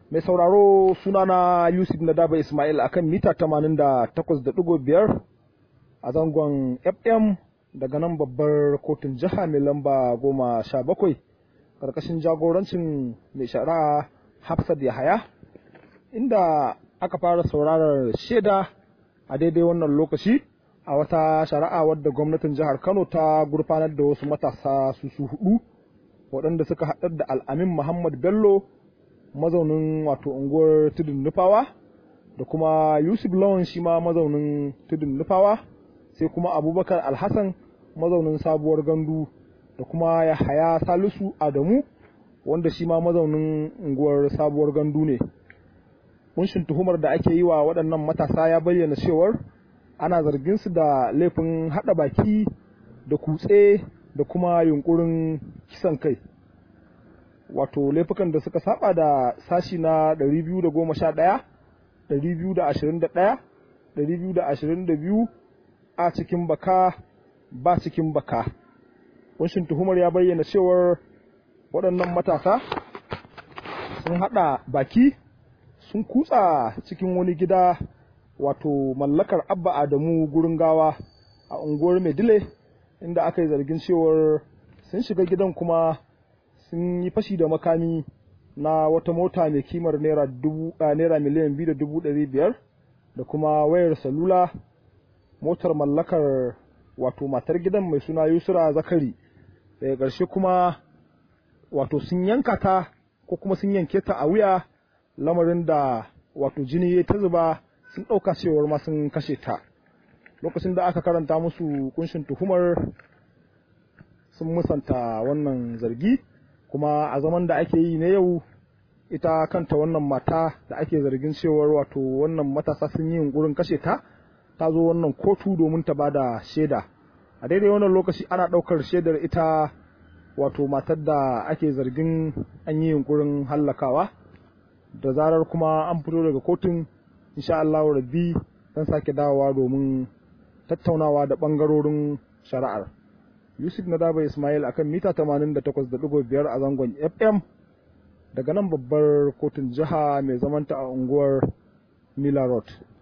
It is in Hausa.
Mai sauraro sunana Yusuf Nadaba Ismail akan mita 88.5 a zangon FM daga nan babbar kotun jiha mai lamba goma sha bakwai ƙarƙashin jagorancin mai shari'a Hafsat Yahaya inda aka fara saurarar shaida a daidai wannan lokaci a wata shari'a wadda gwamnatin jihar Kano ta gurfanar da wasu matasa su su hudu waɗanda suka haɗar da al'amin Muhammad Bello mazaunin wato unguwar tudun nufawa da kuma Yusuf Lawan shi ma mazaunin tudun nufawa sai kuma Abubakar Alhassan mazaunin sabuwar gandu da kuma Yahaya Salisu Adamu wanda shi ma mazaunin unguwar sabuwar gandu ne. Kunshin tuhumar da ake yi wa waɗannan matasa ya bayyana cewar ana zargin su da laifin haɗa baki da kutse da kuma yunkurin kisan kai. Wato laifukan da suka saba da sashi na 211, 221, 222 a cikin baka ba cikin baka. Kunshin tuhumar ya bayyana cewar waɗannan matasa sun haɗa baki sun kutsa cikin wani gida wato mallakar abba adamu gurin gawa a unguwar medile inda aka yi zargin cewar sun shiga gidan kuma sun yi fashi da makami na wata mota mai kimar naira miliyan biyu da dubu ɗari biyar da kuma wayar salula motar mallakar wato matar gidan mai suna yusra zakari daga ƙarshe kuma wato sun yanka ta ko kuma sun yanke ta a wuya lamarin da wato jini ya ta zuba sun ɗauka cewar ma sun kashe ta lokacin da aka karanta musu kunshin tuhumar sun musanta wannan zargi kuma a zaman da ake yi na yau ita kanta wannan mata da ake zargin cewar wato wannan matasa sun yi yunkurin kashe ta ta zo wannan kotu domin ta bada shaida a daidai wannan lokaci ana ɗaukar shaidar ita wato matar da ake zargin an yi yunkurin hallakawa da zarar kuma an fito daga kotun insha Allah rabbi dan sake dawowa domin tattaunawa da bangarorin shari'ar Yusuf Nadaba Ismail akan mita 88.5 a zangon FM daga nan babbar kotun jiha mai zamanta a unguwar Mila Road